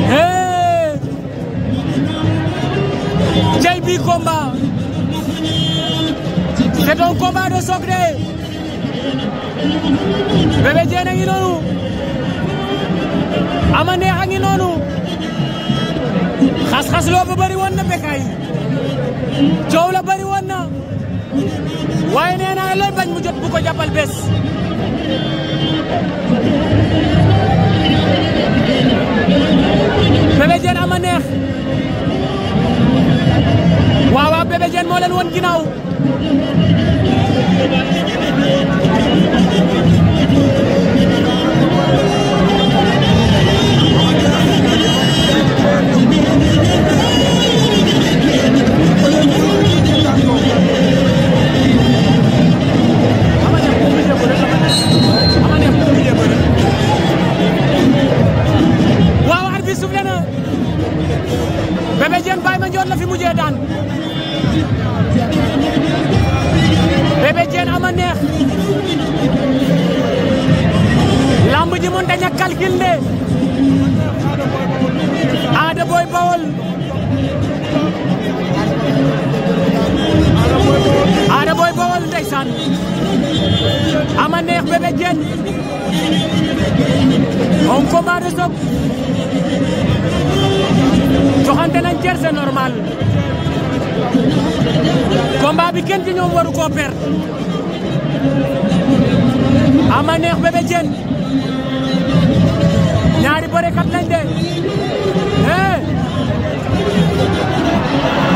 Hey Jay bi combat c'est un combat de choc de Bébé Diène a ngi noonu Ama Neex a ngi noonu xas-xas loo ba bëri woon na Bécaye coow la bëri woon na waaye nee naa looy bañ mu jot bu ko jàppal bés Bébé Diène Ama Neex waaw waaw Bébé Diène moo leen woon ginnaaw waaw arbitre bi soufflé na Bébé Diène Baye Mandione la fi mujjee daan Bébé Diène Ama Neex lamb ji mën daña calcul de Ada Boy Bawol Ada Boy Bawol ndeysaan Ama Neex Bébé Diène un combat de choc joxante nañ cer c'est normal combat bi kenn ci ñoom waru koo perdre Ama Neex Bébé Diène ñaari bërekat lañ de eh